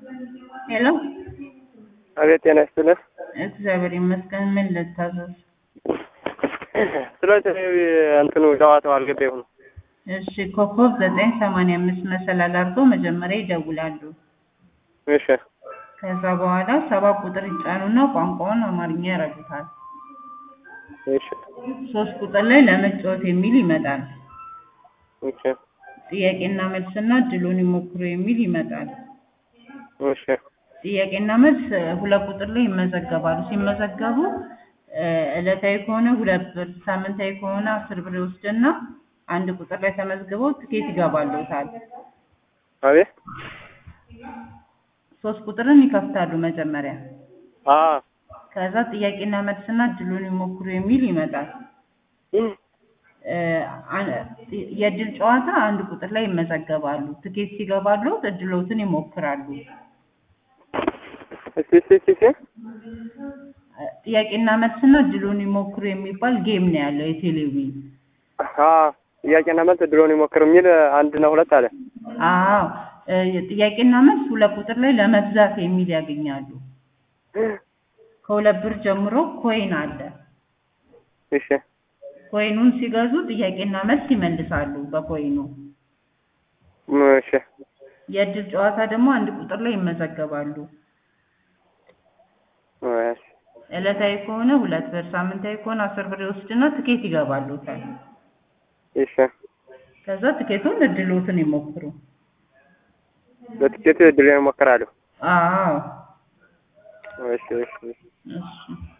ሄሎ አቤት ጤና ይስጥልን። እግዚአብሔር ይመስገን። ምን ልታዘዝ? ስለ እንትኑ ጨዋታው አልገባኝም። እሺ ኮከብ ዘጠኝ ሰማንያ አምስት መሰላል አድርገው መጀመሪያ ይደውላሉ። እሺ ከዛ በኋላ ሰባ ቁጥር ይጫኑና ቋንቋውን አማርኛ ያረጉታል። እሺ ሶስት ቁጥር ላይ ለመጫወት የሚል ይመጣል። እሺ ጥያቄና መልስና እድሉን ይሞክሩ የሚል ይመጣል። እሺ ጥያቄና መልስ ሁለት ቁጥር ላይ ይመዘገባሉ። ሲመዘገቡ እ ዕለታዊ ከሆነ ሁለት ብር፣ ሳምንታዊ ከሆነ አስር ብር ይወስድና አንድ ቁጥር ላይ ተመዝግበው ትኬት ይገባሉታል። አቤት ሶስት ቁጥርን ይከፍታሉ መጀመሪያ። አ ከዛ ጥያቄና መልስና እድሉን ይሞክሩ የሚል ይመጣል። እ አ- የእድል ጨዋታ አንድ ቁጥር ላይ ይመዘገባሉ። ትኬት ሲገባሉ እድሎትን ይሞክራሉ። እስቲ እስቲ እስቲ እስቲ ጥያቄና መልስና እድሉን ይሞክሩ የሚባል ጌም ነው ያለው የቴሌቪዥን። አ ጥያቄና መልስ ድሮን ይሞክር የሚል አንድና ሁለት አለ። አዎ እ ጥያቄና መልስ ሁለት ቁጥር ላይ ለመግዛት የሚል ያገኛሉ። ከሁለት ብር ጀምሮ ኮይን አለ። እሺ ኮይኑን ሲገዙ ጥያቄና መልስ ይመልሳሉ በኮይኑ። እሺ የእድል ጨዋታ ደግሞ አንድ ቁጥር ላይ ይመዘገባሉ። እሺ ዕለታዊ ከሆነ ሁለት ብር፣ ሳምንታዊ ከሆነ አስር ብር ይወስድና ትኬት ይገባሉታል። እሺ ከዛ ትኬቱን እድሎትን ይሞክሩ። በትኬቱ ድሮን ይሞክራሉ። አዎ እሺ እሺ እሺ